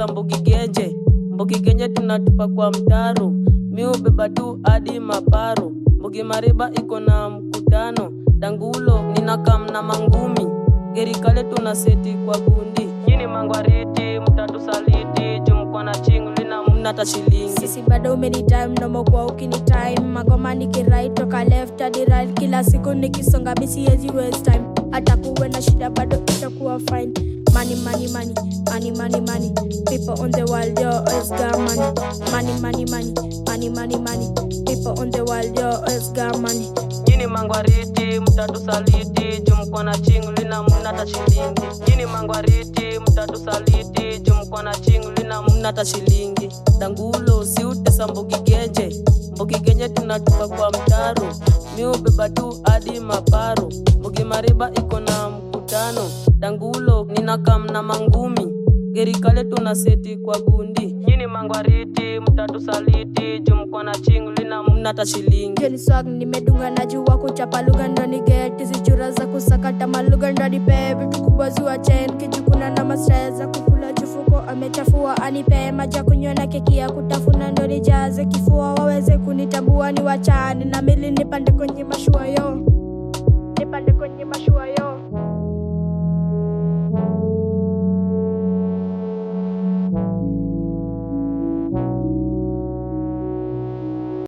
utesa mbugigenje mbugigenje tunatupa kwa mtaro mi ubeba tu hadi maparo mbugi mariba iko na mkutano dangulo ninakamna mangumi gerikale tuna seti kwa gundi nyini mangwariti mtatusaliti jumkwana chingulina mnata shilingi sisi bado umeni time nomo kwa ukini time magoma nikirai toka left hadi right kila siku nikisonga misiezi waste time hata kuwe na shida bado itakuwa fine money money money money money money people on the world yo always got money money money money money money money people on the world yo always got money nyini mangwariti mtatusaliti jumkwana chingulina mnata shilingi nyini mangwariti mtatusaliti jumkwana chingulina mnata shilingi dangulo si utesa mbugigenje mbugigenje tunatupa kwa mtaro mi ubeba tu hadi maparo mbugi mariba iko na mkutano dangulo ninakamna mangumi gerikale tuna seti kwa gundi nyini mangwariti mtatusaliti jumkwana chingulina mnata shilingi Jeni swag nimedunga na jua kuchapa lugha ndo ni get hizi chura za kusakata malugha ndo nipe vitu kubwa zua chen kijukuna na mastra za kukula jufuko amechafua anipe maji ya kunywa na keki ya kutafuna ndo nijaze kifua waweze kunitambua ni wachani na mili nipande kwenye mashua yo